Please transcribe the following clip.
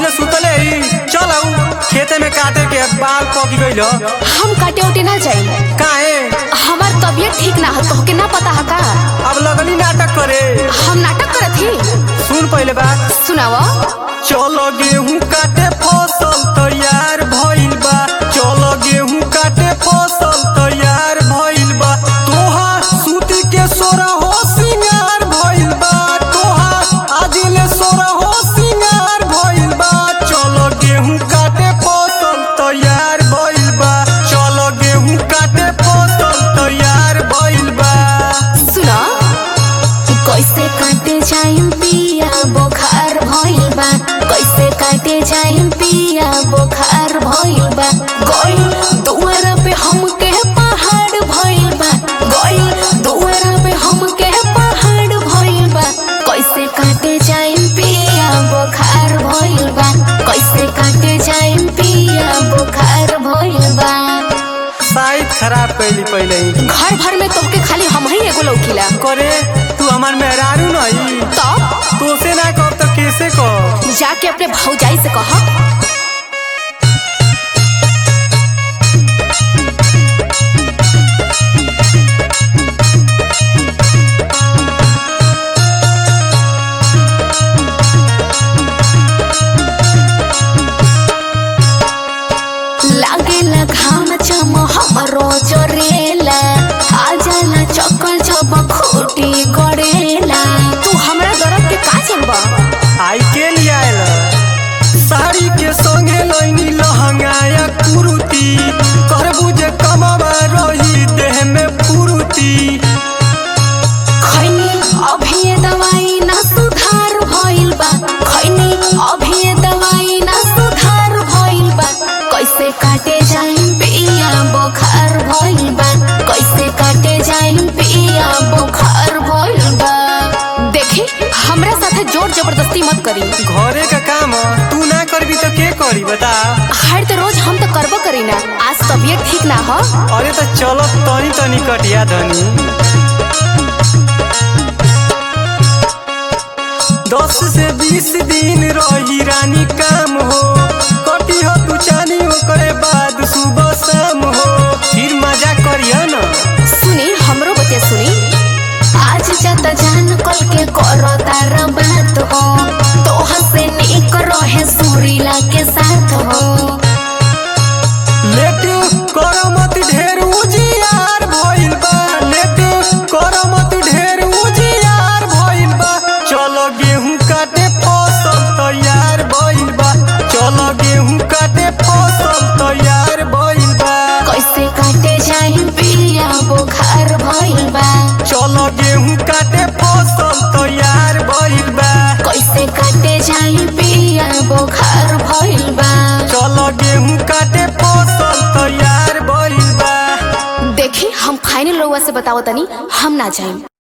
ने सुतले ही चल आऊ खेते में काटे के बाल पकी गइल ह। हम काटे उटे ना जाई काहे हमार तबीयत ठीक ना है तोहके ना पता है का अब लगनी नाटक करे हम नाटक करत ही सुन पहले बात सुनावा चलो गेहूं काटे फसल तैयार भइल बा चलो गेहूं काटे फसल तैयार भइल बा तोहा सूती के सोरा हो सिंगार भइल बा तोहा आजिले सोरा हो सिंगार भइल बा चलो गेहूं काटे फसल तैयार भइल बा चलो गेहूं काटे फसल तैयार भइल बा सुना कैसे काटे जाइम पिया बोखार भइल बा कैसे काटे जाइम पिया बोखार भइल बा गइल दुआरा पे हमके पहाड़ भइल बा गइल दुआरा पे हमके पहाड़ भइल बा कैसे काटे जाइम पिया बोखार भइल बा कैसे काटे जाइम पिया बोखार भइल बा साइड खराब कैली पहले ही घर भर में तोहके खाली हम ही एगो लौकीला करे तू हमार मेहरारू नहीं तब तोसे ना कब तो कैसे कह जाके अपने भौजाई से कह लागेला घाम चम हमरो जोरेला आ जाला चक्कर जब खूटी गड़ेला तू हमरा दर्द के का जानबा आई के लिए आयल साड़ी के संगे लैनी लहंगाया कुरुती करबू जे कमवा रही देह में फुरुती खैनी अभी ये दवाई ना सुधार भइल बा खैनी अभी ये दवाई ना सुधार भइल बा कैसे काटे जाइम पिया बुखार भइल बा कैसे काटे जाइम पिया बुखार भइल बा देखी हमरा साथे जोर जबरदस्ती मत करी घरे का काम ह, तू ना करबी तो के करी बता हर तो रोज हम तो करबो करी ना आज तबीयत ठीक ना हो अरे तो चलो तनी तनी कटिया धनी दस से बीस दिन रही रानी काम हो कटी हो तू चानी ओकरे बाद सुबह शाम हो फिर मजा करिया ना सुनी हमरो बतिया सुनी आज जाता जान कल के करो तारा बात हो तो हसे निक रहे सूरीला के साथ हो लेट कर मत ढेर उजियार भइल बा लेट कर मत ढेर उजियार भइल बा चलो गेहूं काटे फसल तैयार भइल बा चलो गेहूं काटे फसल तैयार भइल बा कैसे काटे जाई पिया बुखार भइल बा चलो गेहूं काटे फसल तैयार भइल बा कैसे काटे जाई पिया बुखार भइल बा चलो गेहूं काटे फसल तैयार भइल बा देखी हम खाइने लोगवा से बतावतनी हम ना जाई